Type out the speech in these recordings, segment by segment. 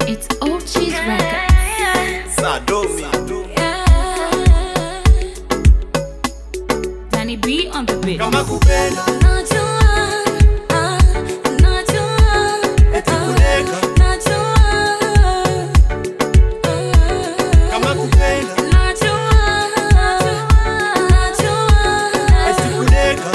It's Ochi's Records. Sadomi. Danny B on the beat. Kama kupenda eti kudeka. Kama kupenda eti kudeka.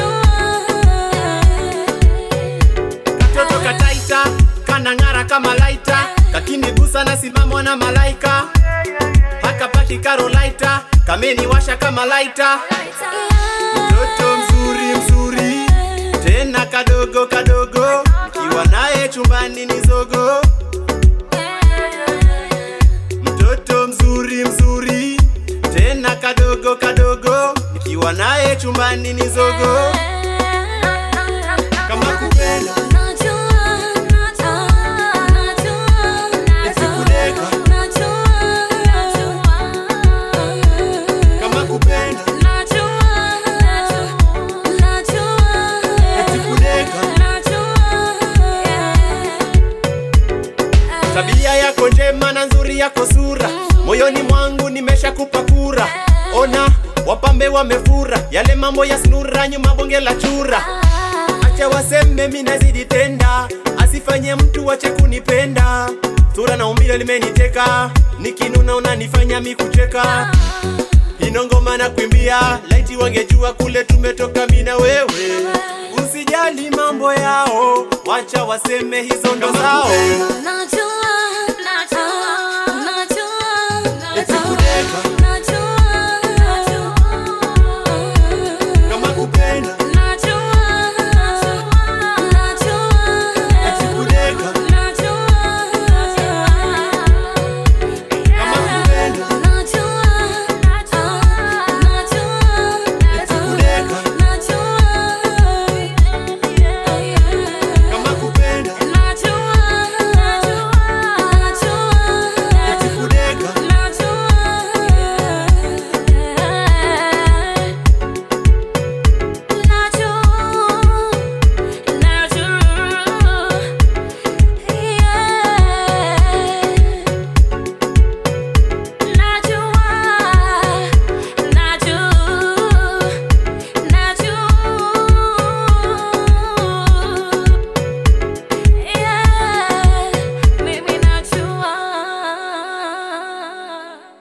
Katoto kataita kanang'ara kama laita, kakinigusa na simamwa na malaika, hakapaki karolaita, kameniwasha kama laita. Mtoto mzuri mzuri, tena kadogo kadogo, kiwa naye chumbani ni zogo. Mtoto mzuri mzuri, tena kadogo kadogo, nikiwa naye chumbani ni zogo. Kama kupenda eti kudeka, kama kupenda eti kudeka. Tabia yako njema na nzuri yako sura, moyoni mwangu nimeshakupa kura. Ona wapambe wamefura, yale mambo ya snura, nyuma bonge la chura. Acha waseme mi nazidi tenda, asifanye mtu wache kunipenda. Sura na umbile limeniteka, nikinuna unanifanya mi kucheka. Ino ngoma na kuimbia, laiti wangejua kule tumetoka mi na wewe. Usijali mambo yao, wacha waseme hizo ndo zao.